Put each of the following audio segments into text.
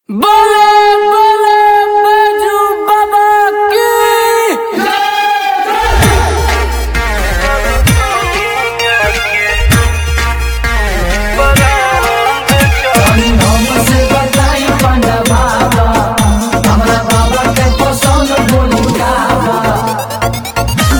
बोले बोले बैजू बाबा की हमसे बताई पंडा बाबा हमरा बाबा के पसंद बोली गावा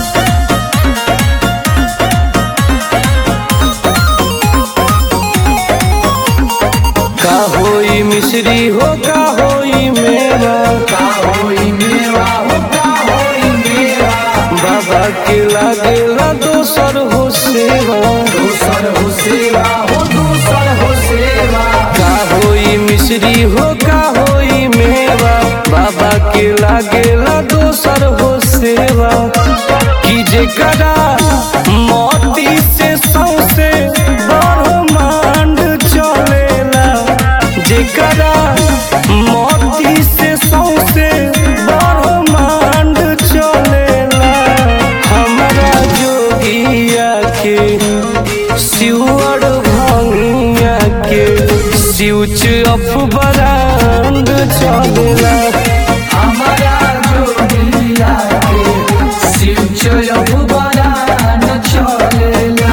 का होई मिश्री हो का होई मेरा का होई मेवा हो का होई मेवा बाबा के लागेला दोसर हो सेवा दूसर हो सेवा हो दूसर हो सेवा का होई मिश्री हो का होई मेवा बाबा के लागेला दोसर हो सेवा कि जेकरा मोती से सौसे ब्रह्मांड चलेला जेकरा मोती से सौसे ब्रह्मांड चलेला हमरा जोगिया के शिवर भंगिया के स्विच ऑफ बरांड चलेला हमारा जोगिया के शिव चयब बरान चलेला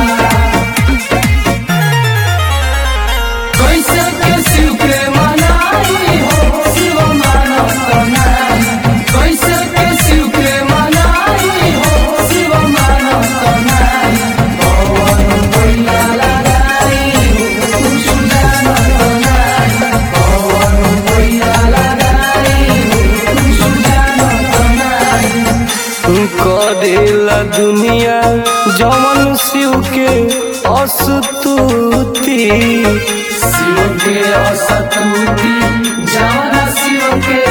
कैसे के शिव के मनाई हो शिव मानव कनाई कैसे के शिव के मनाई हो शिव मानव कनाई पवन भैया लगाई हो सुजान कनाई पवन भैया लगाई हो सुजान कनाई करेला दुनिया जमन शिव के अस्तुति शिव के असतुति जाना शिव के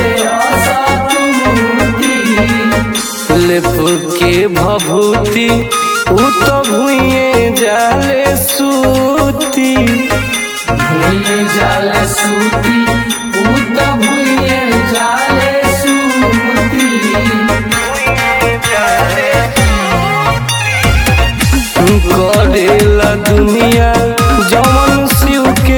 असतुति लेप के भभूति उ तो भुइए जाले सूती भूये जाले सूती उत भूये जाले सूती करेला दुनिया जमन शिव के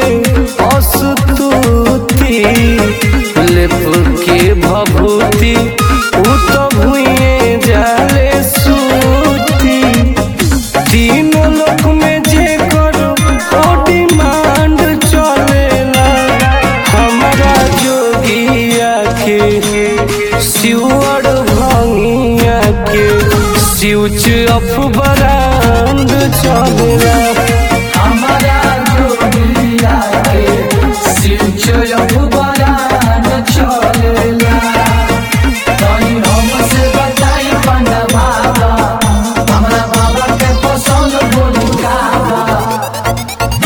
अस्तुति लेप के भभूति उ तो भुइए जाले सूती तीनों लोक में जे करो ओ डिमांड चलेला हमारा जोगिया के शिवर भंगिया के स्विच ऑफ बरांड चलेला हमारा जोगिया के शिव चयब बरान चलेला तनी हमसे बताई पंडा बाबा हमरा बाबा के पसंद बोली गावा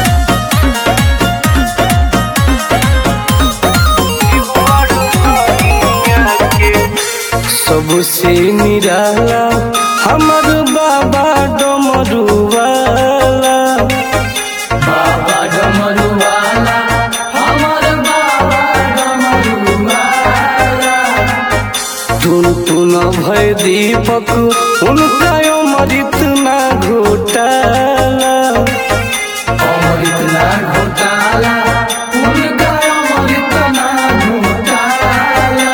सबसे निराला हमर बाबा डमरुवाला बाबा डमरुवाला हमर बाबा डमरुवाला टुन टुन भय दीपक उनका अमृत ना घोटाला अमृत ना घोटाला उनका अमृत ना घोटाला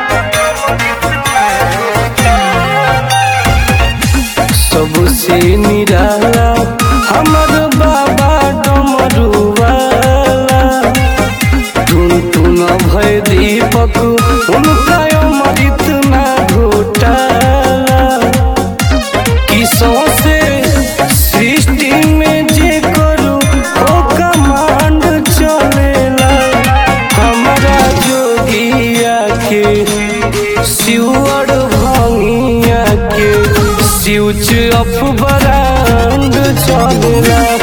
सबसे निराला हमर बाबा डमरुवाला टुन टुन भय दीपक उनका अमृत ना घोटाला कि सौसे सृष्टि में जे करू ओ कमांड चलेला हमारा जोगिया के शिवर भंगिया के स्विच ऑफ बरांड चलेला